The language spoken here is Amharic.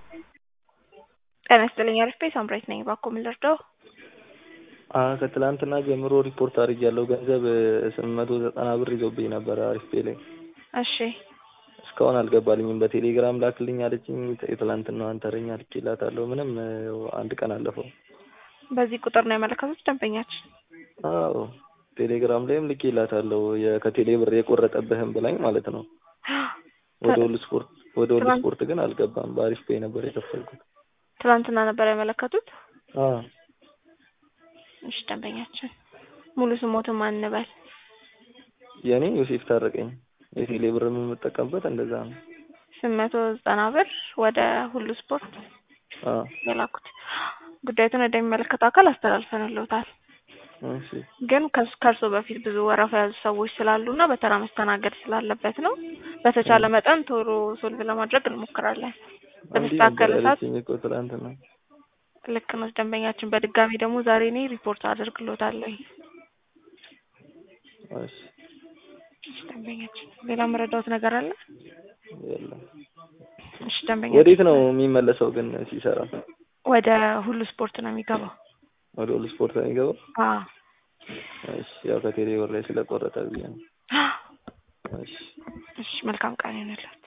ጤና ይስጥልኝ አሪፍ ቤት ሳምራዊት ነኝ። እባክዎ ምን ልርዳው? ከትላንትና ጀምሮ ሪፖርት አድርጌያለሁ። ገንዘብ ስምንት መቶ ዘጠና ብር ይዞብኝ ነበረ አሪፍ ፔ ላይ እሺ እስካሁን አልገባልኝም። በቴሌግራም ላክልኝ አለችኝ። የትላንትናዋን ተረኛ ልኬላታለሁ። ምንም አንድ ቀን አለፈው። በዚህ ቁጥር ነው ያመለከቱት ደንበኛችን? አዎ ቴሌግራም ላይም ልኬላታለሁ። የ- ከቴሌ ብር የቆረጠብህም ብላኝ ማለት ነው። ወደ ሁሉ ስፖርት ወደ ሁሉ ትላንት- ስፖርት ግን አልገባም። በአሪፍ ፔ ነበር የከፈልኩት። ትናንትና ነበር ያመለከቱት? አዎ እሺ ደንበኛችን ሙሉ ስሞትን ማን እንበል? የእኔ ዮሴፍ ታረቀኝ። የቴሌ ብር የምጠቀምበት እንደዛ ነው። ስምንት መቶ ዘጠና ብር ወደ ሁሉ ስፖርት አዎ የላኩት ጉዳዩን ወደሚመለከተው አካል አስተላልፈንልዎታል። እሺ ግን ከስ- ከእርሶ በፊት ብዙ ወረፋ የያዙ ሰዎች ስላሉ እና በተራ መስተናገድ ስላለበት ነው። በተቻለ መጠን ቶሎ ሶልቭ ለማድረግ እንሞክራለን። እንዲህ ነበር በተስተካከለ ሰዓት ያለችኝ እኮ ትላንትና። ልክ ነው ደንበኛችን። በድጋሚ ደግሞ ዛሬ እኔ ሪፖርት አደርግልዎታለሁ። እሺ እሺ ደንበኛችን፣ ሌላ መረዳዎት ነገር አለ? የለም። እሺ ደንበኛችን፣ ወዴት ነው የሚመለሰው ግን ሲሰራ? ወደ ሁሉ ስፖርት ነው የሚገባው። ወደ ሁሉ ስፖርት ነው የሚገባው? አዎ እሺ ያው ከቴሌ ብር ላይ ስለቆረጠ ብዬ ነው። እሺ እሺ፣ መልካም ቀን ይሁንልዎት።